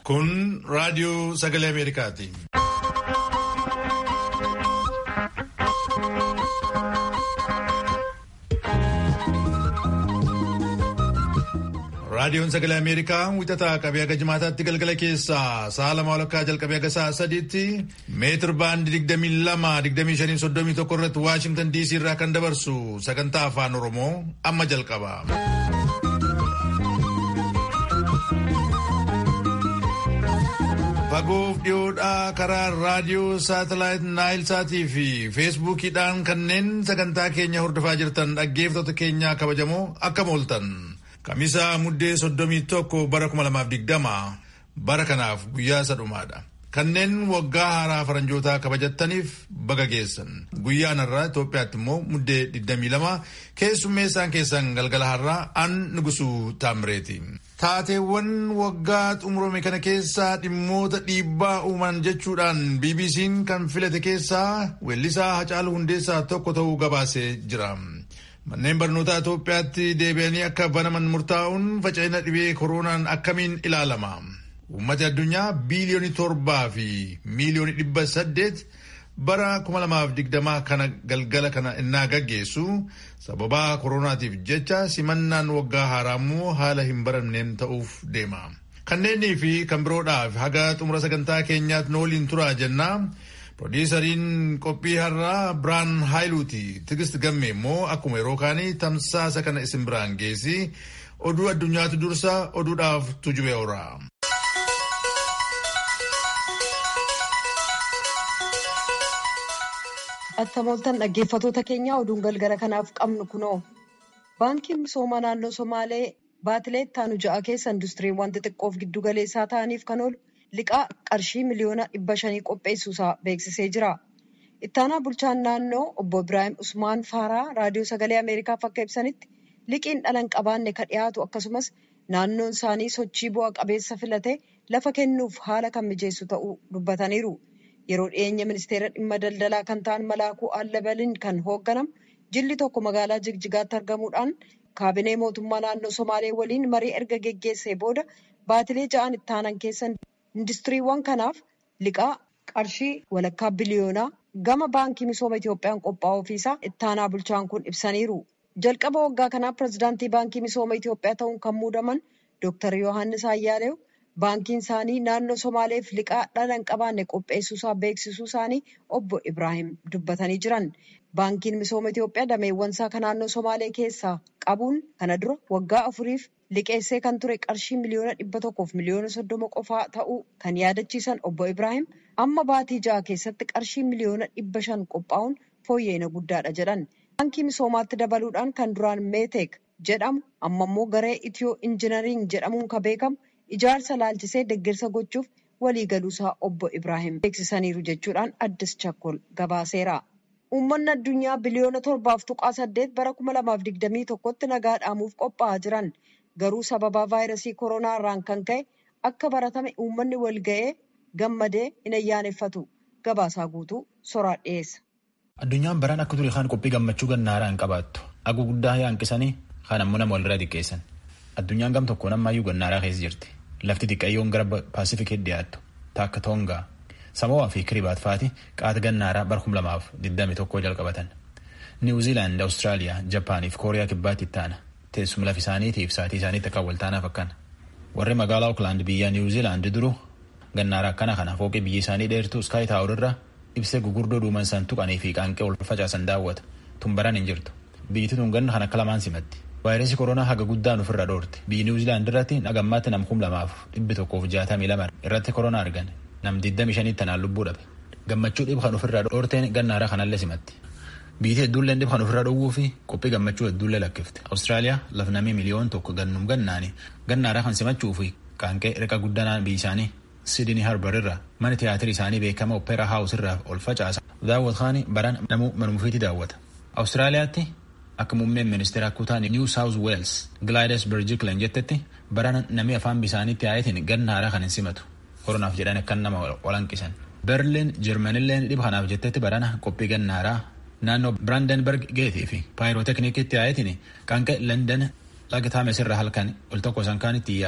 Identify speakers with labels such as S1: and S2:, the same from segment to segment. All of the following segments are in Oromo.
S1: Kun raadiyoo sagalee Ameerikaati. Raadiyoon sagalee Ameerikaa wixataa qabee haga jimaataatti galgala keessaa sa'a lama walakkaa jalqabee haga sa'a sadiitti meetir baandii digdamii lama digdamii shanii soddomii tokko irratti Waashingtan DC irraa kan dabarsu sagantaa afaan Oromoo amma jalqaba. Fagoof dhiyoodhaa karaa raadiyoo saatalaayit naayil saatii fi feesbuukiidhaan kanneen sagantaa keenya hordofaa jirtan dhaggeeffattoota keenyaa kabajamoo akkam ooltan. Kamisaa muddee soddomii tokko bara kuma lamaaf digdama bara kanaaf guyyaa sadhumaadha. Kanneen waggaa haaraa faranjootaa kabajattaniif baga geessan. Guyyaan har'aa Itoophiyaatti immoo muddee 22 keessummeessaan keessan galgala har'aa an nugusuu taamireeti. Taateewwan waggaa xumurame kana keessaa dhimmoota dhiibbaa uuman jechuudhaan BBC'n kan filate keessaa weellisaa Hacaaluu Hundeessaa tokko ta'uu gabaasee jira. Manneen barnootaa Itoophiyaatti deebi'anii akka banaman murtaa'uun faca'ina dhibee koronaan akkamiin ilaalama? Uummati addunyaa biiliyoonii torbaa fi miiliyoonii dhibba saddeet bara kuma lamaaf digdamaa kana galgala kana innaa gaggeessu sababaa koronaatiif jecha simannaan waggaa haaraa immoo haala hin baramneen ta'uuf deema. Kanneenii fi kan biroodhaaf haga xumura sagantaa keenyaatti nooliin turaa jennaa. Produusariin qophii har'aa Biraan Haayiluuti. Tigist gamme immoo akkuma yeroo kaanii tamsaasa kana isin biraan geessi. Oduu addunyaatu dursa oduudhaaf tujube oora.
S2: Attamooltan dhaggeeffatoota keenyaa oduun galgala kanaaf qabnu kunoo. Baankiin misoomaa naannoo Somaalee baatilee ittaanu ja'a keessa industiriiwwan xixiqqoof giddu galeessaa ta'aniif kan oolu liqaa qarshii miliyoona dhibba shanii qopheessuusaa beeksisee jira. Ittaanaa bulchaan naannoo obbo Ibraahim Usmaan Faaraa raadiyoo sagalee Ameerikaaf akka ibsanitti liqiin dhala hin qabaanne kan dhiyaatu akkasumas naannoon isaanii sochii bu'a qabeessa filatee lafa kennuuf haala kan mijeessu ta'uu dubbataniiru. Yeroo dhiyeenya ministeera dhimma daldalaa kan ta'an Malaakuu Allabaliin kan hoogganamu jilli tokko magaalaa Jigjigaatti argamuudhaan kaabinee mootummaa naannoo Somaalee waliin marii erga geggeessee booda baatilee ja'an ittaanan keessa industiriiwwan kanaaf liqaa qarshii walakkaa biliyoonaa gama baankii misooma Itoophiyaan qophaa'uu ofiisaa ittaanaa bulchaan kun ibsaniiru. Jalqaba waggaa kanaa pirezidaantii baankii misooma Itoophiyaa ta'uun kan muudaman Dr. Yohaannis Ayyaaleew baankiin isaanii naannoo Somaaleef liqaa dhala hin qabaanne qopheessuusaa beeksisuu isaanii obbo Ibraahim dubbatanii jiran. Baankiin misooma Itoophiyaa dameewwan isaa kan naannoo Somaalee keessaa qabuun kana dura waggaa afuriif liqeessee kan ture qarshii miliyoona dhibba tokkoof miliyoona soddoma qofaa ta'uu kan yaadachiisan obbo Ibraahim amma baatii ja'a keessatti qarshii miliyoona dhibba shan qophaa'uun fooyya'ina guddaadha jedhan. Baankii misoomaatti dabaluudhaan kan duraan meeteek jedhamu amma immoo garee itiyoo injinariing jedhamuun kan beekamu ijaarsa laalchisee deeggarsa gochuuf waliigaluusaa obbo Ibraahim beeksisaniiru jechuudhaan addis chakkol gabaaseera. Uummanni addunyaa biliyoona torbaaf tuqaa saddeet bara kuma lamaaf digdamii tokkotti nagaa dhaamuuf qophaa'aa jiran garuu sababaa vaayirasii koronaa irraan kan ka'e akka baratame uummanni wal ga'ee gammadee hin ayyaaneffatu gabaasaa guutuu soraa dhiyeessa.
S3: Addunyaan baraan akka ture kaan qophii gammachuu gannaaraa hin qabaattu. Aguu guddaa yaanqisanii kaan ammoo nama walirraa xiqqeessan. Addunyaan gam tokkoon ammaayyuu gannaaraa keessa jirti. Lafti xiqqayyoon gara paasifikii dhiyaattu taakka Toongaa, Samo'aa fi Kiribaat faati qaata gannaaraa bara kuma lamaaf digdami tokkoo jalqabatan. Niwuziilaand, Awustiraaliyaa, Japaanii fi Kooriyaa kibbaatti itti aana. Teessuma lafa isaaniitiif saatii isaaniitti akka waltaanaaf akkana. Warri magaalaa Ooklaand biyya Niwuziilaand duru gannaaraa akkana kana fooqii biyyi isaanii dheertuu Skaayi Taawur irraa ibsee gugurdoo duuman san tuqanii fi qaanqee ol facaasan daawwata. Tun baran hin jirtu. Biyyi tun ganna kan akka lamaan simatti. Vaayirasii koronaa haga guddaan ofirra dhoorte. Biyyi Niwuziilaand irratti nagammaatti nam kum lamaaf dhibbi tokkoof jaatamii lama irratti koronaa argan. Nam digdami shanii tanaan lubbuu dhabe. Gammachuu dhib kan ofirra dhoorteen gannaara kanallee simatti. Biyyi hedduullee dhib kan ofirra dhowwuu fi qophii gammachuu hedduullee lakkifte. Awustiraaliyaa laf namii miliyoon tokko gannum gannaani gannaara kan simachuu fi qaanqee riqa guddanaan biyyi isaanii Sidini Harbar irraa mana tiyaatirii isaanii beekama Opera House irraa ol facaasa. Daawwatkaani baran namuu manumufiitti daawwata. Awustiraaliyaatti akka muummeen ministeera kutaa New South Wales Gladys Berejiklian jettetti baran namni afaan bisaaniitti yaa'itiin gannaara kan hin simatu. Koronaaf jedhan akkan nama walanqisan. Berliin Jarmanilleen dhib kanaaf jettetti barana qophii gannaaraa naannoo Brandenburg geetii fi paayirooteknikitti yaa'itiin qaanqee London laga Taames irraa halkan ol tokko isaan kaanitti yaa'u.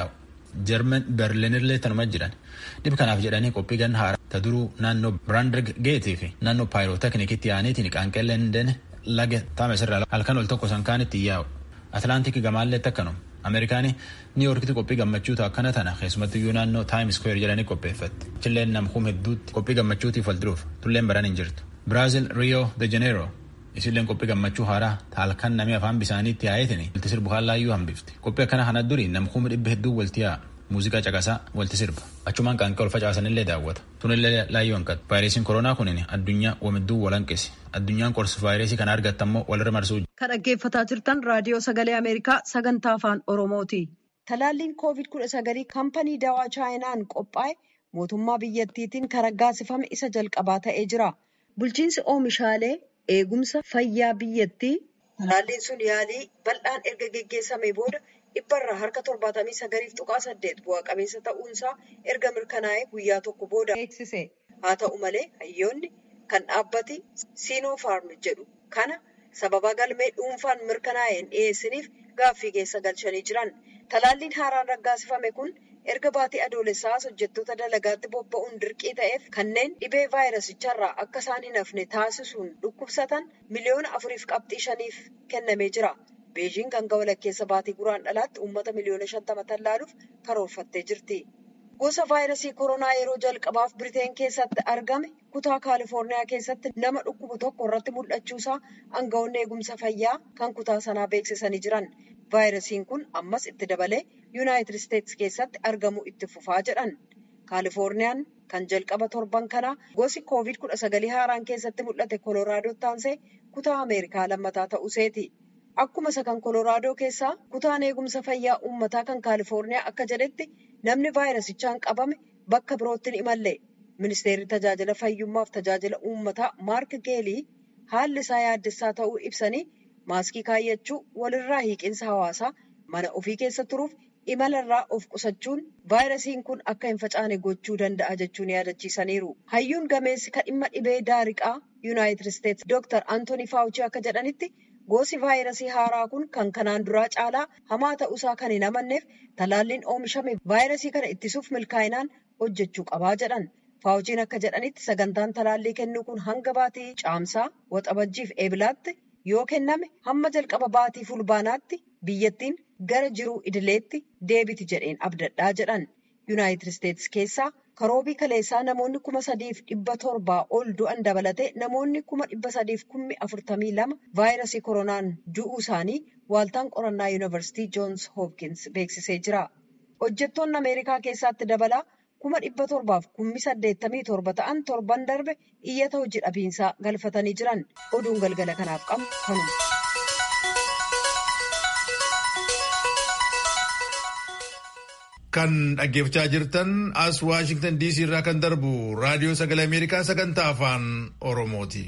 S3: Jarman Berliinillee tanuma jiran. Dhib kanaaf jedhanii qophii ganna haaraa ta duruu naannoo Biraandirg Geetii fi naannoo Paayirooteknikitti yaa'aniitiin qaanqeelleen laga taamesirraa halkan ol tokko sankaanitti yaa'u. Atlaantik gamaallee akkanuma. Ameerikaanii niiwoorkitti qophii gammachuutu akkana tana keessumattiyyuu naannoo taayim iskweer jedhanii qopheeffatti. Chilleen namkuum hedduutti qophii gammachuutiif wal duruuf tulleen baran hin jirtu. Biraazil Riyoo de Janeero isilleen qophii gammachuu haaraa halkan namni afaan bisaaniitti yaa'eetiin walti sirbu haallaayyuu hambifti. Qophii akkana kana durii namkuuma dhibba hedduu walti yaa'a. Muuziqaa caqasaa walti sirba. Achumaan qaanqee ol facaasanillee daawwata. Tunillee laayyoo hanqatu. Vaayirasiin koronaa kunin addunyaa wamidduu walanqisi. Addunyaan qorsi vaayirasii kana argattammoo walirra marsuu.
S2: Kan dhaggeeffataa jirtan raadiyoo sagalee Ameerikaa sagantaa afaan Oromooti. Talaalliin koovid kudha sagalii kaampanii dawaa chaayinaan qophaa'e mootummaa biyyattiitiin kan raggaasifame isa jalqabaa ta'ee jira. Bulchiinsi oomishaalee eegumsa fayyaa biyyattii talaalliin sun yaalii bal'aan erga geggeessamee booda dhibbarraa harka torbaatamii sagaliif tuqaa saddeet bu'aa qabeessa ta'uunsaa erga mirkanaa'ee guyyaa tokko booda beeksise. Haa ta'u malee hayyoonni kan dhaabbati siinofaarm jedhu kana sababa galmee dhuunfaan mirkanaa'een dhiyeessiniif gaaffii keessa galchanii jiran. Talaalliin haaraan raggaasifame kun erga baatii adoolessaas hojjettoota dalagaatti bobba'uun dirqii ta'eef kanneen dhibee vaayirasicharraa akka isaan hin hafne taasisuun dhukkubsatan miliyoona afuriif qabxii shaniif kennamee jira. Beejiing hanga walakkeessa baatii guraan dhalaatti uummata miliyoona shantama tallaaluuf karoorfattee jirti. Gosa vaayirasii koronaa yeroo jalqabaaf Biriteen keessatti argame kutaa Kaalifoorniyaa keessatti nama dhukkubu tokko irratti mul'achuusaa aangawoonni eegumsa fayyaa kan kutaa sanaa beeksisanii jiran. Vaayirasiin kun ammas itti dabalee Yuunaayitid Isteetsi keessatti argamuu itti fufaa jedhan. Kaalifoorniyaan kan jalqaba torban kanaa gosi koovid kudha sagalii haaraan keessatti mul'ate Koloraadotti aansee kutaa Ameerikaa lammataa ta'uuseeti. Akkuma isa kan Kolooraadoo keessaa kutaan eegumsa fayyaa uummataa kan Kaalifoorniyaa akka jedhetti namni vaayirasichaan qabame bakka birootti hin imalle. Ministeerri tajaajila fayyummaaf tajaajila uummataa Maark Geelii haalli isaa yaaddessaa ta'uu ibsanii maaskii kaayyachuu walirraa hiiqinsa hawaasaa mana ofii keessa turuuf imalarraa of qusachuun vaayirasiin kun akka hin facaane gochuu danda'a jechuun yaadachiisaniiru. Hayyuun gameessi kan dhimma dhibee daariqaa Yuunaayitid Isteetsi Dooktar Antooni Faawuchii akka jedhanitti gosi vaayirasii haaraa kun kan kanaan duraa caalaa hamaa ta'uusaa kan hin amanneef talaalliin oomishame vaayirasii kana ittisuuf milkaa'inaan hojjechuu qabaa jedhan. Faawuchiin akka jedhanitti sagantaan talaallii kennuu kun hanga baatii caamsaa waxabajjiif eebilaatti yoo kenname hamma jalqaba baatii fulbaanaatti biyyattiin gara jiruu idileetti deebiti jedheen abdadhaa jedhan. Yuunaayitid Isteetsi keessaa karoobii kaleessaa namoonni kuma sadiif dhibba torbaa ol du'an dabalatee namoonni kuma dhibba sadiif kummi afurtamii lama vaayirasii koronaan du'uu isaanii waaltaan qorannaa yuunivarsiitii joons hoopkins beeksisee jira. Hojjettoonni Ameerikaa keessatti dabalaa kuma dhibba torbaaf kummi saddeettamii torba ta'an torban darbe iyyata hojii dhabiinsaa galfatanii jiran oduun galgala kanaaf qabnu kanuma.
S1: Kan dhaggeeffachaa jirtan as Waashingtan DC irraa kan darbu raadiyoo sagalee Ameerikaa sagantaa afaan Oromooti.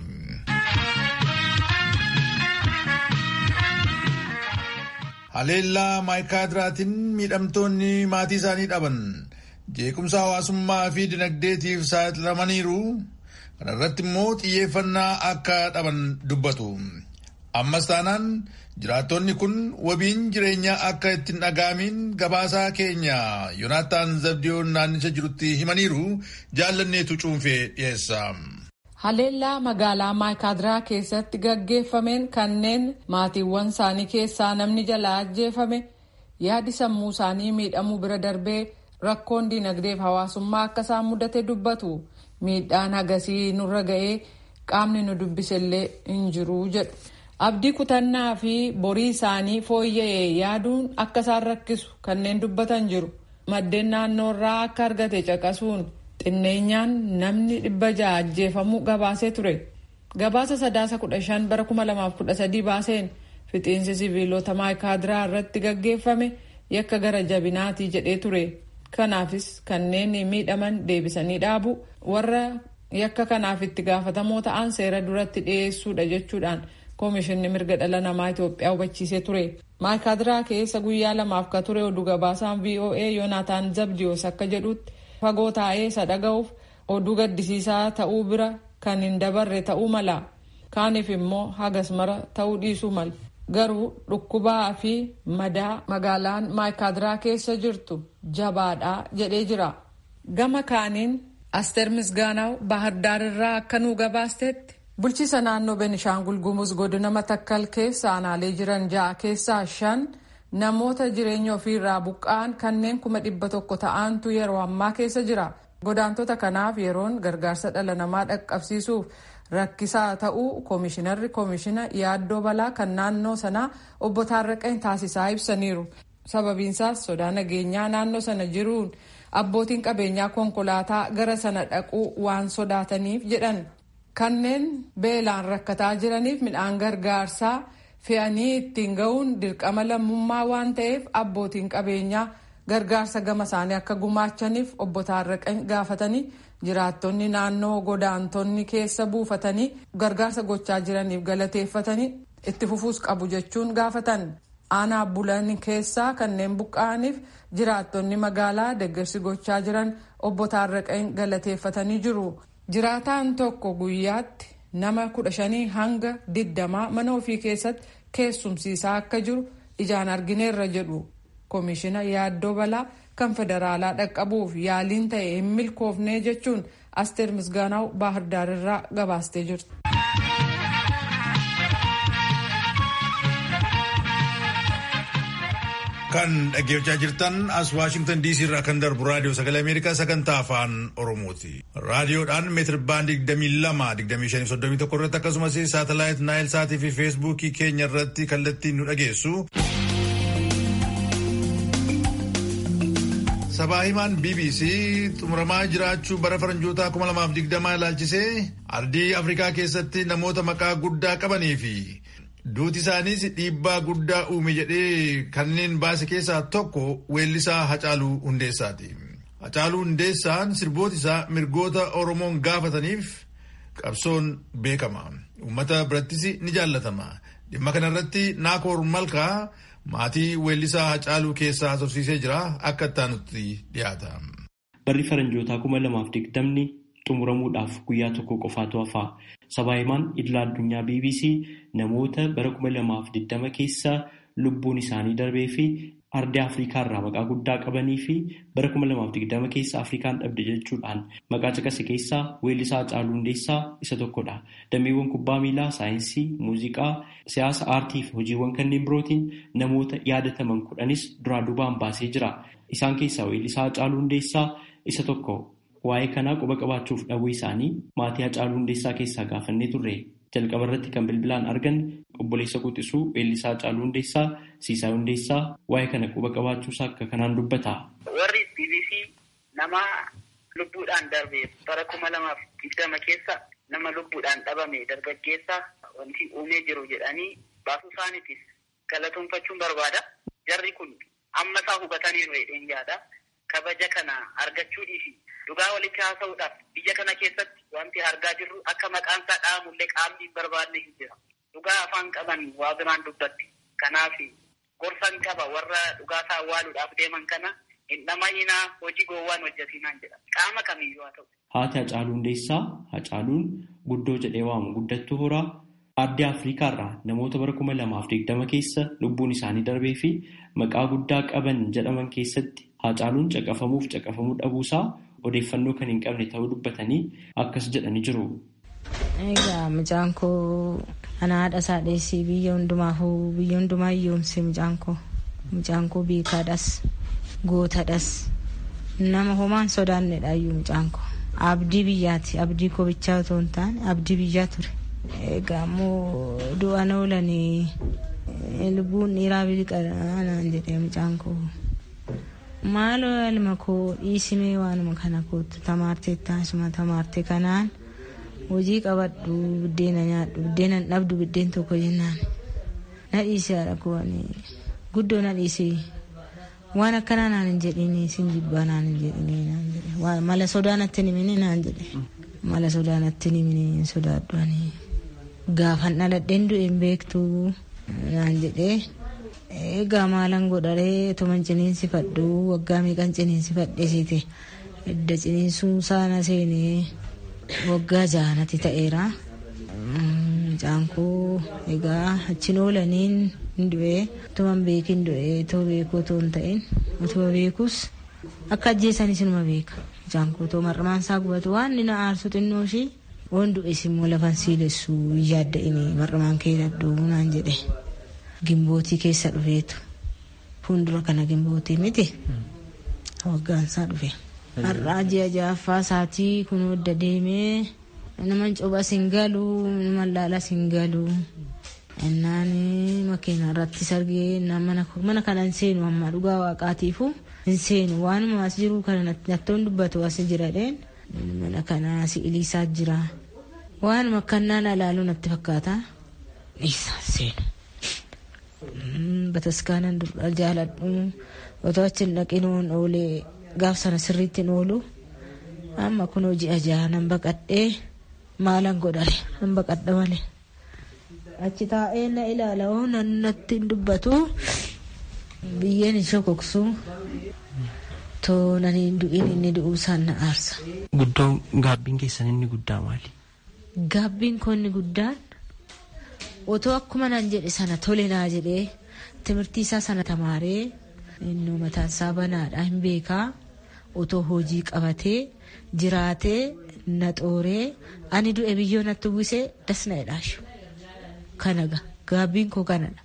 S1: Haleellaa maayikaadiraatiin miidhamtoonni maatii isaanii dhaban jeequmsa hawaasummaa fi dinagdeetiif saaxilamaniiru. Kana irratti immoo xiyyeeffannaa akka dhaban dubbatu. Ammas taanaan jiraattonni kun wabiin jireenyaa akka ittiin dhaga'amiin gabaasaa keenya Yoonaataan Zabdiyoon naannicha jirutti himaniiru jaallanneetu cuunfee dhiyeessa.
S4: Haleellaa magaalaa Maayikaadiraa keessatti gaggeeffameen kanneen maatiiwwan isaanii keessaa namni jalaa ajjeefame yaadi sammuu isaanii miidhamuu bira darbee rakkoon dinagdeef hawaasummaa akka isaan mudate dubbatu miidhaan hagasii nurra ga'ee qaamni nu dubbisellee hin jiru jedhu. Abdii kutannaa fi borii isaanii fooyya'ee yaaduun akka isaan rakkisu kanneen dubbatan jiru. Maddeen naannoorraa akka argate caqasuun xinneenyaan namni dhibba ja'a ajjeefamuu gabaasee ture. Gabaasa sadaasa kudha shan bara kuma lamaaf kudha sadii baaseen fixiinsi siviilota maayikaadiraa irratti gaggeeffame yakka gara jabinaatii jedhee ture. Kanaafis kanneen miidhaman deebisanii dhaabu warra yakka kanaaf itti gaafatamoo ta'an seera duratti dhiyeessuudha jechuudhaan. Koomishinni mirga dhala namaa Itoophiyaa hubachiisee ture. Maayikaadiraa keessa guyyaa lamaaf ka ture oduu gabaasaan VOA Yoonaataan Zabdiyoos akka jedhutti fagoo taa'ee isa dhaga'uuf oduu gaddisiisaa ta'uu bira kan hin dabarre ta'uu mala. Kaaniif immoo hagas mara ta'uu dhiisuu mala. garuu dhukkubaa fi madaa magaalaan maayikaadiraa keessa jirtu jabaadhaa jedhee jira gama kaaniin asteer misgaanaw baahirdaar irraa akka nuu gabaastetti bulchiisa naannoo benishaangul gumuz godina matakkal keessa aanaalee jiran ja'a keessaa shan namoota jireenya ofiirraa buqqa'an kanneen kuma dhibba tokko ta'antu yeroo ammaa keessa jira godaantota kanaaf yeroon gargaarsa dhala namaa dhaqqabsiisuuf rakkisaa ta'uu koomishinarri koomishina yaaddoo balaa kan naannoo sanaa obbo Taarraqeen taasisaa ibsaniiru. Sababiinsaas sodaa nageenyaa naannoo sana jiruun abbootiin qabeenyaa konkolaataa gara sana dhaquu waan sodaataniif jedhan. Kanneen beelaan rakkataa jiraniif midhaan gargaarsaa fe'anii ittiin ga'uun dirqama lammummaa waan ta'eef abbootiin qabeenyaa gargaarsa gama isaanii akka gumaachaniif obbo Taarraqeen gaafatanii jiraattonni naannoo godaantonni keessa buufatanii gargaarsa gochaa jiraniif galateeffatanii itti fufuus qabu jechuun gaafatan aanaa bulan keessaa kanneen buqqa'aniif jiraattonni magaalaa deeggarsi gochaa jiran obbo Taarraqeen galateeffatanii jiru. Jiraataan tokko guyyaatti nama kudha shanii hanga digdamaa mana ofii keessatti keessumsiisaa akka jiru ijaan argineerra jedhu koomishina yaaddoo balaa kan federaalaa dhaqqabuuf yaaliin ta'e hin milkoofne jechuun asteer misgaanaw baahirdaar irraa gabaastee jirti.
S1: kan dhaggeeffachaa jirtan as waashingtan diisii irraa kan darbu raadiyoo sagalee ameerikaa sagantaa afaan oromooti raadiyoodhaan meetir baandii 22 irratti akkasumas saatalaayit naayil saatii fi feesbuukii keenya irratti kallattiin nu dhageessu. sabaa himaan bbc xumuramaa jiraachuu bara faranjootaa 2020 ilaalchisee ardii afrikaa keessatti namoota maqaa guddaa qabanii fi duuti isaaniis dhiibbaa guddaa uume jedhee kanneen baase keessaa tokko weellisaa Hacaaluu Hundeessaati. Hacaaluu Hundeessaan sirboota isaa mirgoota Oromoon gaafataniif qabsoon beekama. Uummata birattis ni jaallatama. Dhimma kanarratti Naakoor Malkaa maatii weellisaa Hacaaluu keessaa haasofsiisee jira akka ittaanutti dhiyaata.
S5: Barri faranjootaa kuma lamaaf digdamni xumuramuudhaaf guyyaa tokko qofaatu hafa. Sabaa himaan idila addunyaa BBC namoota bara kuma lamaaf digdama keessa lubbuun isaanii darbee fi ardii Afrikaa irraa maqaa guddaa qabanii fi bara kuma lamaaf digdama keessa Afrikaan dhabde jechuudhaan maqaa caqase keessaa weellisaa Hacaaluu Hundeessaa isa tokkodha. Dameewwan kubbaa miilaa, saayinsii, muuziqaa, siyaasa, aartii fi hojiiwwan kanneen birootiin namoota yaadataman kudhanis duraa duubaan baasee jira. Isaan keessaa weellisaa Hacaaluu Hundeessaa isa tokko. Waa'ee kanaa quba qabaachuuf dhabuu isaanii maatii Hacaaluu Hundeessaa keessaa gaafannee turre. Jalqaba irratti kan bilbilaan argan obboleessa quxisuu weellisaa Hacaaluu Hundeessaa Siisaa Hundeessaa waa'ee kana quba qabaachuusaa akka kanaan dubbata.
S6: Warri BBC nama lubbuudhaan darbe bara kuma lamaaf digdama keessa nama lubbuudhaan dhabame dargaggeessa wanti uumee jiru jedhanii baasuu isaaniitis galatoonfachuun barbaada. Jarri kun amma isaa hubataniiru jedheen yaada. Kabaja kana argachuu dhiisi. Dhugaa walitti haasa'uudhaaf biyya kana keessatti wanti argaa jirru akka maqaan isaa dhahamullee qaamni hin barbaadne hin jira. Dhugaa afaan qaban waa biraan dubbatti. Kanaaf gorsan qaba warra dhugaa isaa awwaaluudhaaf deeman kana hin dhamahinaa hojii gowwaan hojjetinaan jedha. Qaama kamiyyuu haa ta'u.
S5: Haati Hacaaluu Hundeessaa Hacaaluun guddoo jedhee waamu guddattuu horaa ardii Afrikaa irraa namoota bara kuma lamaaf digdama keessa lubbuun isaanii darbee fi maqaa guddaa qaban jedhaman keessatti Hacaaluun caqafamuuf caqafamuu dhabuusaa odeeffannoo kan hin qabne ta'uu dubbatanii akkas jedhanii jiru.
S7: Egaa mucaan koo ana haadha isaa dheessii biyya hundumaafuu biyya hundumaa hiyyoomse mucaan koo mucaan koo beekaadhas gootadhas nama homaan sodaannedha iyyuu mucaan koo abdii biyyaati abdii koo bichaa otoo hin taane abdii biyyaa ture. Egaa immoo du'an oolanii lubbuun dhiiraa biliqanaan jedhee mucaan koo. maaloo ilma koo dhiisimee waanuma kana kootu tamaartee taasuma tamaarte kanaan hojii qabadhu buddeena nyaadhu buddeena dhabdu buddeen tokko jennaan na dhiisi haadha koo guddoo na dhiisi waan akkanaa naan hin jedhini sin jibbaa naan hin jedhini naan jedhe mala sodaa natti himini naan jedhe mala sodaa natti himini sodaadhu ani gaafan dhaladheen du'een beektu naan jedhee egaa maalan godharee tuman ciniinsifadhu waggaa meeqan ciniinsifadhe siite edda ciniinsuu saana seenee waggaa jaanati ta'eera mucaan koo egaa achiin oolaniin hin du'ee utuman beekin du'ee otoo beekuu otoo hin ta'in utuma beekus akka ajjeesanis inuma beeka mucaan koo otoo marramaan isaa gubatu waan inni na aarsu xinnoo ishii waan du'es immoo lafan siilessu yaadda'ini marramaan kee dadduu naan jedhe gimbootii keessa dhufeetu fuuldura kana gimbootii miti waggaansaa dhufe. Har'aa ji'a ja'affaa isaatii kun wadda deemee naman cobas hin galu naman laalas hin galu. Innaan makiina irratti sargee mana kana hin seenu amma dhugaa waaqaatiifu hin seenu waanuma as jiru kana nattoon dubbatu as jiradheen mana kana si'iliisaa jira. Waanuma akkanaan alaaluu natti fakkaata. Dhiisaan seenu. Bataskaanan dur'a jaaladhu otoo achi hin dhaqinuun oolee gaaf sana sirriitti oolu amma kun hojii ajaa nan baqadhee maalan godhale nan baqadha malee achi taa'ee na ilaala oo nan natti hin dubbatu biyyeen hin shokoksu too nan hin du'in inni du'uu isaan na aarsa.
S5: Guddoon gaabbiin keessan inni guddaa maali?
S7: Gaabbiin koo inni guddaan otoo akkuma nan jedhe sana tole naa jedhee timirtii isaa sana tamaaree inni mataan isaa banaadha hin beekaa otoo hojii qabatee jiraatee na xooree ani du'e biyyoo natti uwwisee das na jedhaashu kanaga gaabbiin koo kanadha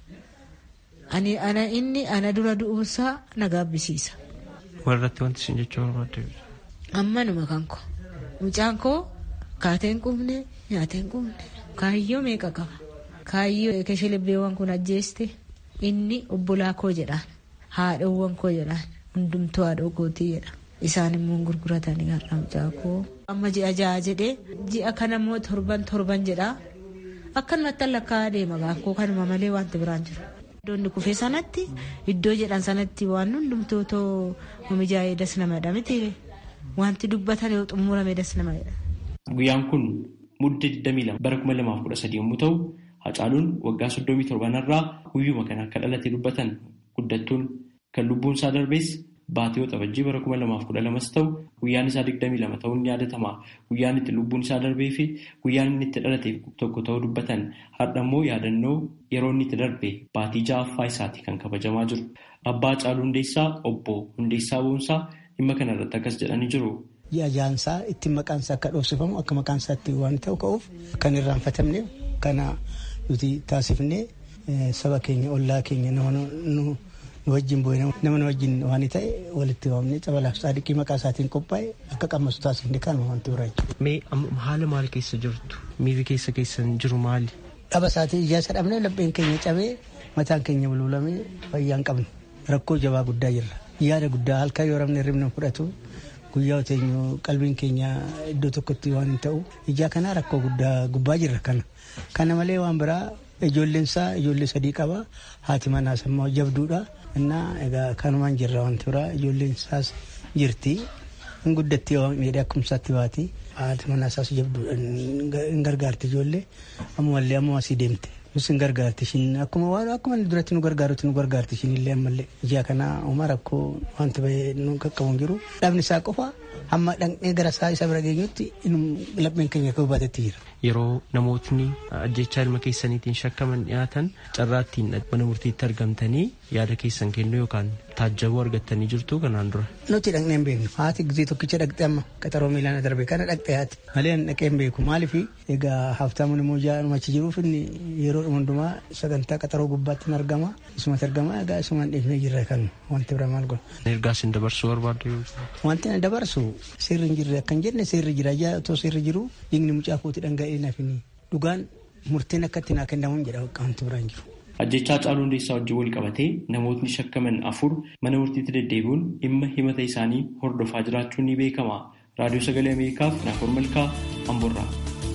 S7: ani ana inni ana dura du'uunsaa na gaabbisiisa.
S5: Warratti wanti isin jechuu barbaadde.
S7: Ammanuma kan koo mucaan koo kaateen qubne nyaateen qubne kaayyoo meeqa qaba kaayyoo keshilibbeewwan kun ajjeeste inni obbolaa koo jedhaan. haadhawwan koo jedhaan hundumtuu haadhoo kootii jedha isaan immoo gurguratanii har'a mucaa koo amma ji'a ja'a jedhee ji'a kana immoo torban torban jedhaa akkanumatti lakkaa'aa deema gaakkoo kanuma malee wanti biraan jiru. Iddoonni kufee sanatti iddoo jedhan sanatti waan hundumtuu too mijaa'ee das namadha miti wanti dubbatan yoo xumurame das namadha.
S5: Guyyaan kun mudda 22 bara 2013 yommuu ta'u Hacaaluun waggaa 37 irraa guyyuma kana akka dhalate dubbatan guddattuun kan lubbuun isaa darbees baatee waxabajjii bara 2012 ta'u guyyaan isaa 22 ta'uun ni yaadatama. Guyyaan itti lubbuun isaa darbee fi guyyaan inni itti dhalate tokko ta'uu dubbatan har'a immoo yaadannoo yeroo inni itti darbe baatii ja'affaa isaati kan kabajamaa jiru. Abbaa Hacaaluu Hundeessaa obbo Hundeessaa Boonsaa dhimma kana irratti akkas jedhanii jiru.
S8: Ji'a jaansaa ittiin maqaan isaa akka dhoofsifamu akka maqaan isaa itti waan ta'u ka'uuf kan irraanfatamne kana nuti taasifnee saba keenya ollaa keenya nama nu wajjin bu'e nama nu wajjin waan ta'e walitti waamnee cabalaaf saadiqii maqaa isaatiin qophaa'e akka qammasu taasifne kan wanti biraa jechuudha.
S5: Mee haala maal keessa jirtu? Miirri keessa keessan jiru maali?
S8: Dhaba isaatii ijaa isa dhabnee lapheen keenya cabee mataan keenya bulbulamee fayyaa hin qabne rakkoo jabaa guddaa jirra. Yaada guddaa halkan yoo rabne ribna fudhatu guyyaa oteenyu qalbiin keenya iddoo tokkotti waan hin ta'u ijaa kanaa rakkoo guddaa gubbaa jirra kana. Kana malee waan biraa ijoolleen isaa ijoollee sadii qaba haati manaas immoo jabduudha innaa egaa kanumaan jirra wanti biraa ijoolleen isaas jirti hin guddatti miidhee akkumsaatti baati haati manaasaas jabduudha hin gargaarti ijoollee ammallee amma asii deemte nus hin gargaarti ishiin akkuma waan akkuma duratti nu gargaarutti nu gargaarti ishiin illee ammallee ijaa kanaa uma rakkoo wanti bahee nu qaqqabu hin jiru dhabni isaa qofa hamma dhaqnee gara isaa isa bira geenyutti lapheen keenya akka hubaatetti jira.
S5: Yeroo namootni ajjechaa ilma keessaniitiin shakkaman dhiyaatan carraattiin mana murtiitti argamtanii yaada keessan kennuu yookaan taajjabuu argattanii jirtu kanaan dura.
S8: Nuti dhaqnee hin beeknu haati gizee tokkicha dhaqxe amma qaxaroo miilaan darbe kana dhaqxe haati malee dhaqee hin beeku maaliif egaa haftaamuun immoo jaa'uma achi jiruuf inni yeroo hundumaa sagantaa qaxaroo gubbaatti hin argama isumatti argama egaa isumaan dhiifnee jirra kan wanti bira maal godhu.
S5: Ergaa isin dabarsuu barbaadde
S8: Wanti na dabarsu seerri hin jirre akkan jenne seerri jira ijaa otoo seerri jiru dhiigni mucaa kooti dhanga'ee nafini dhugaan murteen akka itti naa kennamuun jedha wanti biraan jiru.
S5: Ajjechaa Hacaaluu Hundeessaa wajjin wal qabatee namootni shakkaman afur mana murtiitti deddeebi'uun dhimma himata isaanii hordofaa jiraachuun ni beekama. Raadiyoo Sagalee Ameerikaaf Naafor Malkaa Amborraa.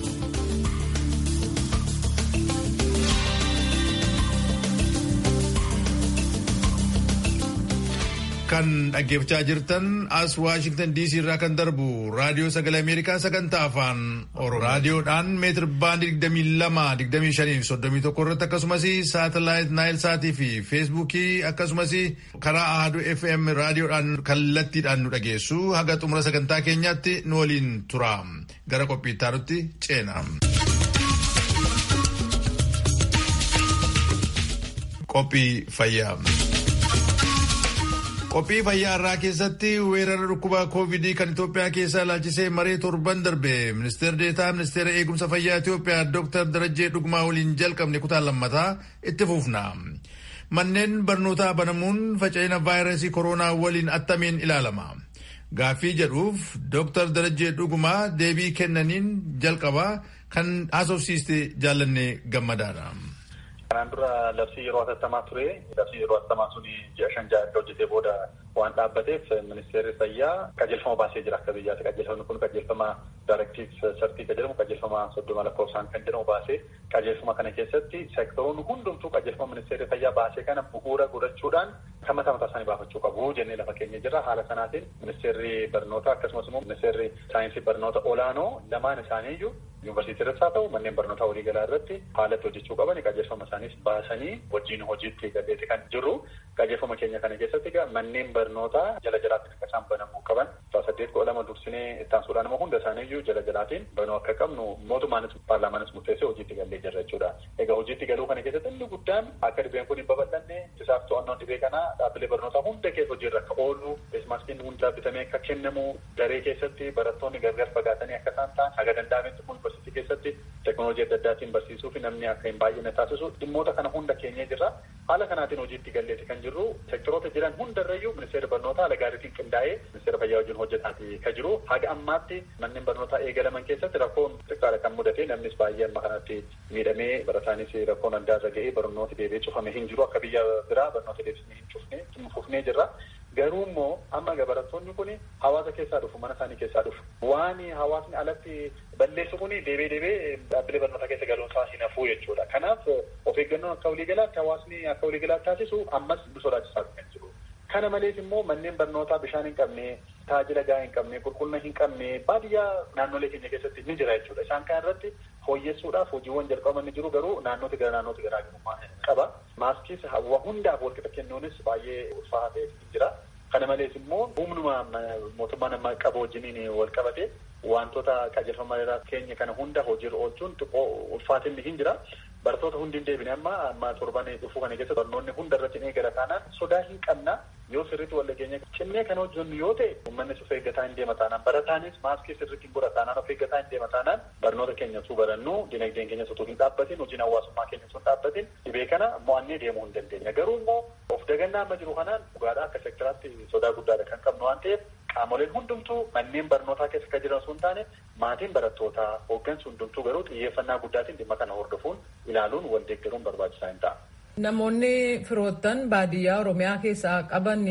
S1: kan dhaggeeffachaa jirtan as waashingtan diisii irraa kan darbu raadiyoo sagalee ameerikaa sagantaa afaan oromoo raadiyoodhaan meetir baandii digdamii lama digdamii shanii soddomii tokko irratti akkasumas saatalaayit naayil saatii fi feesbuukii akkasumas karaa ahaduu fm raadiyoodhaan kallattiidhaan nu dhageessu haga xumura sagantaa keenyaatti nu waliin tura gara qophii itti ceena. qophii fayyaa. Qophii fayyaa irraa keessatti weerara dhukkuba koovidii kan Itoophiyaa keessaa ilaalchisee maree torban darbe ministeera deetaa ministeera eegumsa fayyaa Itoophiyaa Dr. Darajjee Dhugumaa waliin jalqabne kutaa lammataa itti fufna. Manneen barnootaa banamuun faca'ina vaayirasii koronaa waliin attamiin ilaalama. Gaaffii jedhuuf Dr. Darajjee Dhugumaa deebii kennaniin jalqabaa kan haasofsiiste jaallanne gammadaadha.
S9: Kanaan dura labsii yeroo hatattamaa ture. Labsii yeroo hatattamaa sun ji'a shan ja'a erga hojjetee booda waan dhaabbateef ministeerri fayyaa qajeelfama baasee jira akka biyyaatti. Qajeelfamni kun qajeelfama daarektiif sartii kan jedhamu qajeelfama soddoma lakkoofsaan kan jedhamu baasee qajeelfama kana keessatti seektoroonni hundumtuu qajeelfama ministeerri fayyaa baasee kana bu'uura godhachuudhaan kan mataa mataa isaanii baafachuu qabu jennee lafa keenya jira. Haala sanaatiin ministeerri barnoota akkasumas immoo ministeerri saayinsii barnoota olaanoo lamaan isaaniiyyuu yuunivarsiitii irratti haa ta'u manneen barnootaa waliigalaa irratti haalatti hojjechuu qaban qajeelfama isaaniis baasanii wajjin hojiitti galleeti kan jirru qajeelfama keenya kana keessatti egaa manneen barnootaa jala jalaatti akka isaan banamuu qaban saddeet kudha lama dursinee ittaansuudhaan immoo hunda isaaniiyyuu jala jalaatiin banuu akka qabnu mootummaanis paarlaamaanis murteessee hojiitti gallee jirra jechuudha. Egaa hojiitti galuu kana keessatti inni guddaan akka dhibeen kun hin babal'anne isaaf to'annoon dhibee kanaa dhaabbilee barnootaa hunda keessa hojiirra akka oolu feesmaaskiin hunda bitamee akka kennamu daree keessatti barattoonni gargar fagaatanii akka isaan ta'an haga danda'ametti kun yuunivarsiitii keessatti teekinooloojii adda addaatiin barsiisuu fi namni akka hin baay'ine taasisu dhimmoota kana hunda keenyee jirra. Haala kanaatiin hojiitti galleeti kan jirru sektoroota jiran hundarrayyuu ministeera barnootaa haala gaariitiin qindaa'ee ministeera fayyaa wajjin hojjetaati kan jiru. Haga ammaatti manneen barnootaa eegalaman keessatti rakkoon xiqqaadha kan mudate namnis baay'ee amma kanatti miidhamee barataanis rakkoon adda irra ga'ee barnooti deebi'ee cufame hin jiru akka biyya biraa barnoota deebisnee hin cufne fufnee jirra. Garuu immoo amma barattoonni kun hawaasa keessaa dhufu mana isaanii keessaa dhufu. Waan hawaasni alatti balleessu kun deebee deebee dhaabbilee barnootaa keessa galuunsaa hin hafuu jechuudha. Kanaaf of eeggannoon akka waliigalaatti hawaasni akka waliigalaatti taasisu ammas nu sodaachisaa kan jiru. Kana malees immoo manneen barnootaa bishaan hin qabne, tajaajila gahaa hin qabne, qulqullina hin qabne baadiyyaa naannolee keenya keessatti ni jira jechuudha. Isaan kana irratti fooyyessuudhaaf hojiiwwan jalqabaman ni jiru garuu naannooti gara naannootti garaagarummaa qaba. Maaskiis hundaaf walqixa kennuunis baay'ee ulfaataa ta'ee jira. Kana malees immoo humnuma mootummaan amma qabu wajjiniin wal qabate wantoota qajeelfama keenya kana hunda hojiirra oolchuun xiqqoo ulfaatinni hin jira. Barattoota hundi hin deebine amma amma torban dhufuu kana keessa barnoonni hunda irratti ni eegala taanaan sodaa hin qabna yoo sirriitti wal dhageenya cimnee kan hojjennu yoo ta'e uummanni of eeggataa hin deema taanaan barataanis maaskii sirriitti hin godhata taanaan of eeggataa hin deema taanaan barnoota keenya utuu barannu dinagdeen keenya utuu hin dhaabbatin hojiin hawaasummaa keenya utuu hin dhaabbatin dhibee kana mo'annee deemuu hin dandeenya garuu immoo of dagannaa amma jiru kanaan dhugaadhaa akka sektaraatti sodaa guddaadha kan qabnu waan ta'eef qaamoleen hundumtuu manneen barnootaa keessa akka jiran sun taane maatiin barattootaa hooggansi hundumtuu garuu xiyyeeffannaa guddaatiin dhimma kana hordofuun ilaaluun wal deeggaruun barbaachisaa hin ta'a.
S4: Namoonni firoottan baadiyyaa Oromiyaa keessaa qaban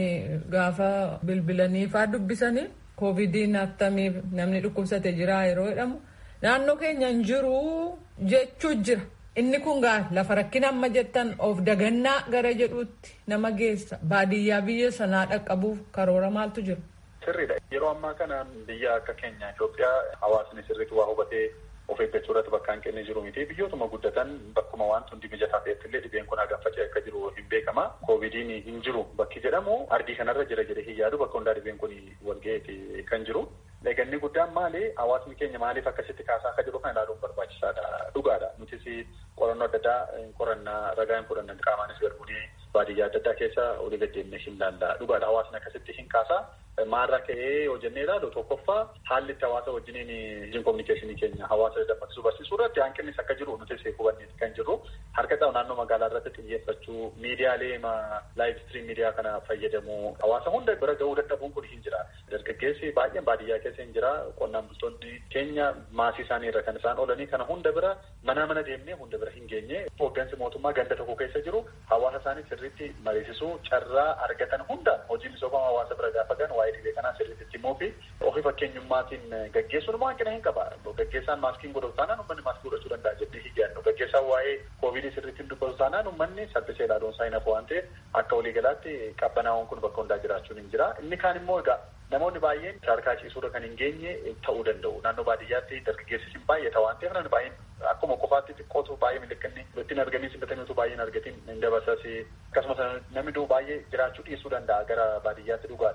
S4: gaafa bilbilanii faa dubbisanii koovidiin attamiif namni dhukkubsate jira yeroo jedhamu naannoo keenya hin jiru jechuu jira. Inni kun gaa lafa rakkina amma jettan of dagannaa gara jedhuutti nama geessa baadiyyaa biyya sanaa dhaqqabuuf karoora maaltu jira.
S9: Sirriidha. Yeroo ammaa kana biyya akka keenya Itoophiyaa hawaasni sirriitti waa hubatee of eeggachuu irratti bakka hanqinni jiru miti. Biyyootuma guddatan bakkuma wanti hundi mijataa ta'etti illee dhibeen kun hagam faca'e akka jiru hin beekama. Koovidiin hin jiru bakki jedhamu ardii kanarra jira jedhee hin yaadu bakka hundaa dhibeen kun wal ga'eeti kan jiru. Eeganni guddaan maali? Hawaasni keenya maaliif akkasitti kaasaa akka jiru kan ilaaluun barbaachisaadha. Dhugaadha. Nutis qorannoo adda addaa qorannaa ragaa hin fudhannan qaamaanis garbuunee baadiyyaa adda addaa keessa olii gaddeemne hin laalla. Dhugaadha. Hawaasni akkasitti hin kaasaa. Maarraa ka'ee yoo jennee ilaalu tokkoffaa haalli itti hawaasa wajjiniin wajjin kominikeeshinii keenya hawaasa dammaqsuu barsiisuu irratti hanqinnis akka jiru nuti hubanneeti kan jirru harka ta'u naannoo magaalaa irratti xiyyeeffachuu miidiyaalee laayiv istiriim miidiyaa kana fayyadamuu hawaasa hunda bira ga'uu dadhabuun kun hin jira. Dargaggeessi baay'een baadiyyaa keessa hin jira qonnaan bultoonni keenya maasii isaanii irra kan isaan oolanii kana hunda bira mana mana deemnee hunda bira hin geenye hooggansi mootummaa ganda tokko keessa jiru hawaasa isaanii sirriitti mariisisuu carraa argatan hunda hojii misooma hawaasa bira gaafa gan waa'ee dhibee kanaa sirriitti himuu fi ofii fakkeenyummaatiin gaggeessuun immoo hanqina hin qaba. Gaggeessaan maaskiin godhatu taanaan uummanni maaskii godhachuu danda'a jennee hin yaadnu. Gaggeessaan waa'ee koovidii sirriitti dubbatu taanaan uummanni saffisee ilaaluun isaa hin hafu waan ta'eef akka waliigalaatti qabbanaa'uun kun bakka hundaa jiraachuun hin jira. Inni kaan immoo egaa namoonni baay'een sadarkaa ciisuurra kan hin geenye ta'uu danda'u. Naannoo baadiyyaatti dargaggeessis hin baay'ata waan ta'eef namni baay'een akkuma qofaatti xiqqootu baay'ee miliqinni ittiin argamii simbataniitu baay'een argatiin hin dabarsas akkasumas namni duu baay'ee jiraachuu dhiisuu danda'a gara baadiyyaatti dhugaadha.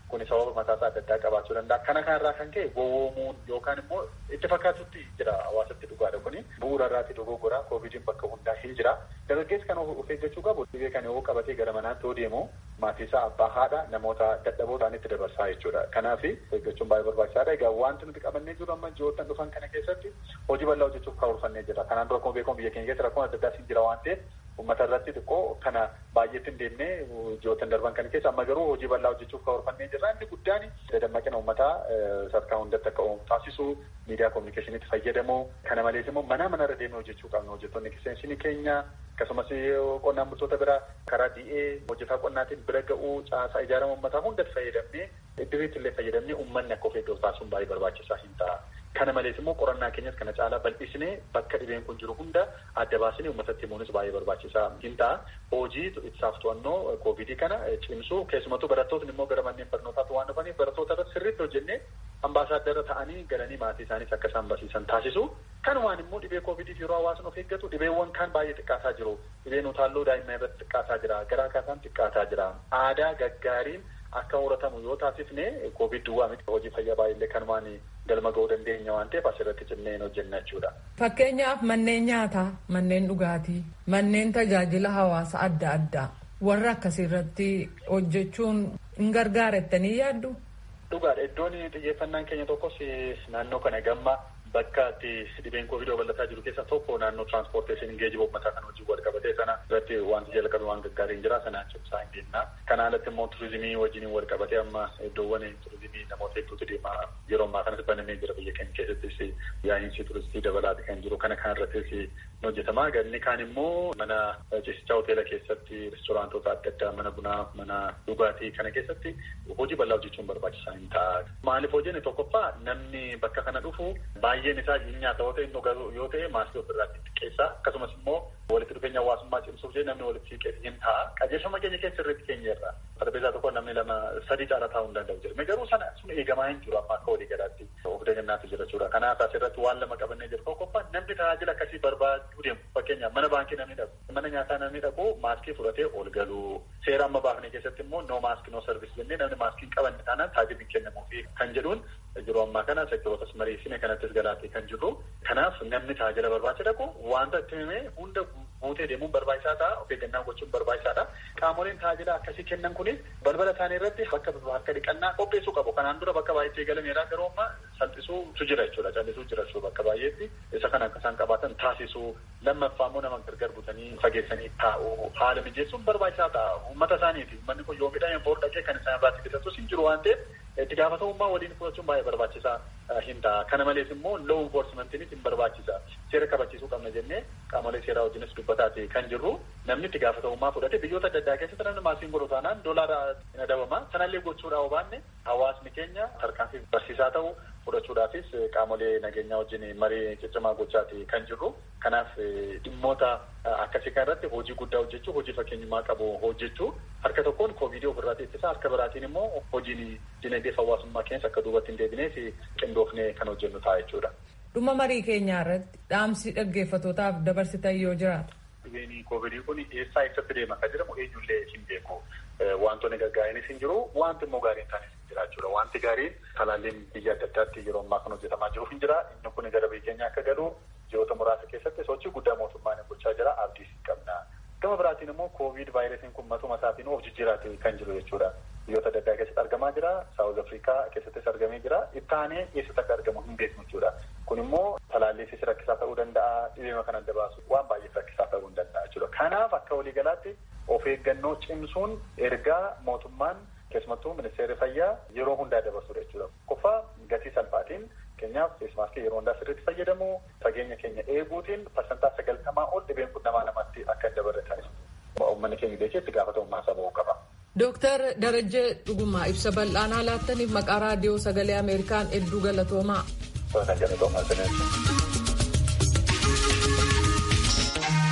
S9: Kuni sababa mataasaa adda addaa qabaachuu danda'a. Kana kanarraa kan ka'e gowwoomuun yookaan immoo itti fakkaatutti jira hawaasatti dhugaadha kuni. Bu'uura irraatti dogoggoraa koovidiin bakka hundaa hin jira. Dargaggeessi kan of eeggachuu qabu dhibee kan yoo qabatee gara manaatti yoo deemu maatii isaa abbaa haadha namoota dadhaboo ta'anitti dabarsaa jechuudha. Kanaaf eeggachuun baay'ee barbaachisaadha. Egaa wanti nuti qabannee jiru amma ji'oottan dhufan kana keessatti hojii bal'aa hojjechuuf karoorfannee jira. Kanaan dura akkuma beekamu biyya keenya keessa rakkoon adda addaa jira waan ta'eef uummata irratti xiqqoo kana baay'eetti hin deemne ji'oottan darban kana keessa amma garuu hojii bal'aa hojjechuuf karoorfannee jirra. Inni guddaan dammaqina uummataa sadarkaa hundatti akka uumu taasisu miidiyaa kominikeeshiniitti fayyadamu. Kana malees immoo mana manarra deemee hojjechuu qabna. Hojjettoonni kiseensini keenya akkasumas qonnaan bultoota bira karaa di'ee hojjetaa qonnaatiin bira ga'uu caasaa ijaarama uummataa hundatti fayyadamnee iddiriitti illee fayyadamnee uummanni akka of eeggatu taasisuun baay'ee barbaachisaa hin ta'a. Kana malees immoo qorannaa keenyas kana caalaa bal'isnee bakka dhibeen kun jiru hunda adda baasnee uummatatti himuunis baay'ee barbaachisaa hin ta'a. Hojii ittisaaf to'annoo koovidii kana cimsuu keessumattuu barattootni immoo gara manneen barnootaatti waan dhufaniif barattoota irratti sirriitti hojjennee ambaasaaddara ta'anii galanii maatii isaaniis akka isaan barsiisan taasisu. Kanumaan immoo dhibee koovidiif yeroo hawaasni of eeggatu dhibeewwan kaan baay'ee xiqqaataa jiru. Dhibeen utaalloo daa'imman irratti xiqqaataa jira. Garaa kaasaan xiqqaataa jira. Aadaa gaggaariin akka horatamu yoo taasifne koovid duwwaa miti hojii fayyaa baay'ee kanumaan galma ga'uu dandeenya waan ta'eef asirratti cimnee hojjenna jechuudha.
S4: Fakkeenyaaf manneen nyaataa, manneen dhugaatii, manneen tajaajila hawaasa adda addaa warra akkasiirratti hojjechuun hin gargaarettanii yaaddu?
S9: Dhugaadha. Iddoon xiyyeeffannaan keenya tokkos naannoo kana gamma bakka itti dhibeen koovid babal'ataa jiru keessa tokko naannoo tiraanspoorteeshinii geejjiba uummataa kan hojii wal qabatee sana irratti wanti jalqabe waan gaggaariin jira sanaan cimsaa hin deemna. Kana alatti immoo turizimii wajjin wal qabatee amma iddoowwan turizimii namoota hedduutu deema yeroo ammaa kanas banamee jira biyya keenya keessattis yaa'iinsi turistii dabalaati kan jiru kana kan irrattis ni hojjetama. Ganni kaan immoo mana ciisichaa hoteela keessatti restoraantoota adda addaa mana bunaa mana dhugaatii kana keessatti hojii bal'aa hojjechuun barbaachisaa hin ta'a. Maaliif hojjenne tokkoffaa namni bakka kana dhufu baay'een isaa nyaata yoo ta'e inni yoo ta'e maaskii ofirraa xiqqeessa akkasumas immoo walitti dhufeenya hawaasummaa cimsuuf jee namni walitti siqee hin ta'a. Qajeelfama keenya keessa irratti keenya irra sarbeesaa tokko namni lama sadii caala taa'uu hin danda'u jedhame garuu sana sun eegamaa hin jiru amma akka walii galaatti of deeggannaatu jira jechuudha. Kanaaf asirratti waan lama qabannee jiru tokkoffaa namni tajaajila akkasii barbaaduu deemu fakkeenyaaf mana baankii namni dhaqu mana nyaataa namni dhaqu maaskii fudhatee ol galu seera amma baafne keessatti immoo no maaskii no sarvis jennee namni maaskii hin qabanne taanaan tajaajilli kennamuufi kan jedhuun yeroo ammaa kana sektorotas mariisine kanattis galaatee kan jiru kanaaf namni tajaajila barbaacha dhaqu wanta itti himee hunda guutee deemuun barbaachisaa ta'a of eeggannaa gochuun barbaachisaadha qaamoleen tajaajila akkasii kennan kunis balbala isaanii irratti bakka harka dhiqannaa qopheessuu qabu kanaan dura bakka baay'eetti eegalameera garuu amma salphisuutu jira jechuudha callisuu jira jechuudha bakka baay'eetti isa kana akka isaan qabaatan taasisuu lammaffaa immoo nama gargar butanii fageessanii taa'uu haala mijeessuun barbaachisaa ta'a uummata isaaniiti uummanni kun yoo midhaan boor dhaqee kan isaan irraatti bitattus hin jiru waan ta'eef itti gaafatamummaa waliin fudhachuun baay'ee barbaachisaa hin ta'a. Kana malees immoo law enforcementiinis hin barbaachisa. Seera kabachiisuu qabna jennee qaamolee seeraa wajjinis dubbataati kan jirru namni itti gaafatamummaa fudhate biyyoota adda addaa keessatti namni maasiin godhu taanaan doolaara hin adabama. Sanallee gochuudhaa hubanne hawaasni keenya tarkaanfii barsiisaa ta'u fudhachuudhaafis qaamolee nageenyaa wajjin marii ciccimaa gochaati kan jirru. Kanaaf dhimmoota akkasii kan irratti hojii guddaa hojjechuu, hojii fakkeenyummaa qabu hojjechuu harka tokkoon koovidii ofirraa ittisa harka biraatiin immoo hojiin dinagdee hawaasummaa keessa akka duubatti hin deebineef qindoofnee kan hojjennu ta'a jechuudha.
S4: Dhuma marii keenyaa irratti dhaamsi dhaggeeffatootaaf dabarsitan yoo jiraatu.
S9: Dhibeen koovidii kun eessaa eessatti deema kan jedhamu eenyullee hin beeku. Wantoonni gaggaariinis hin jiru, wanti immoo gaariin taanis hin jira jechuudha. Wanti gaariin talaalliin biyya adda addaatti yeroo ammaa kan hojjetamaa jiru hin jira. Inni kun gara biyya keenya akka galu ji'oota muraasa keessatti sochii guddaa mootummaan gochaa jira. Abdiis hin qabna. Gama biraatiin immoo koovid vaayirasiin kun matuma isaatiin of jijjiiraatee kan jiru jechuudha. Biyyoota adda addaa keessatti argamaa jira. Saawuz Afrikaa keessattis argamee jira. Ittaanee eessatti akka argamu hin beeknu jechuudha. Kun immoo talaalliifis rakkisaa ta'uu danda'a. Dhibeema kan adda baasu waan baay'eef rakkisaa ta'uu hin danda'a jechuudha. Kanaaf akka waliigalaatti of eeggannoo cimsuun ergaa mootummaan keessumattuu ministeerri fayyaa yeroo hundaa dabarsudha jechuudha. Qofa gatii salphaatiin keenyaaf feesmaaskii yeroo hundaa sirriitti fayyadamu fageenya keenya eeguutiin parsantaa sagaltamaa ol dhibeen kun namaa namatti akka hin dabarre taasisa. Uummanni keenya beekee itti gaafatamummaa isaa ba'uu qaba.
S4: Dooktar Darajjee Dhugumaa ibsa bal'aanaa laattaniif maqaa raadiyoo sagalee Ameerikaan hedduu galatoomaa.
S9: Kan galatoomaa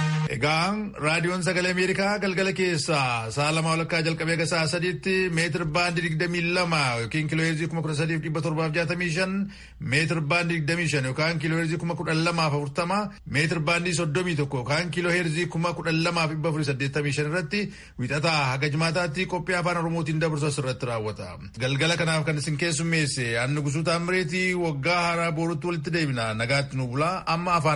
S1: Egaa raadiyoon sagalee Ameerikaa galgala keessaa sa'a lama walakkaa jalqabee aga sa'a sadiitti meetir baandii digdamii lama yookiin kiiloo heerzii kuma kudha sadiif dhibba torbaaf jaatamii shan meetir baandii digdamii shan yookaan kiiloo heerzii kuma kudha lamaaf afurtama meetir baandii soddomii tokko yookaan kiiloo heerzii kuma kudha lamaaf dhibba afurii saddeettamii shan irratti wixataa haga jimaataatti qophii afaan oromootiin dabarsu asirratti raawwata. Galgala kanaaf kan isin keessummeesse annu gusuu taamireetii waggaa haaraa boorutti walitti deebina nagaatti nu bulaa amma afaan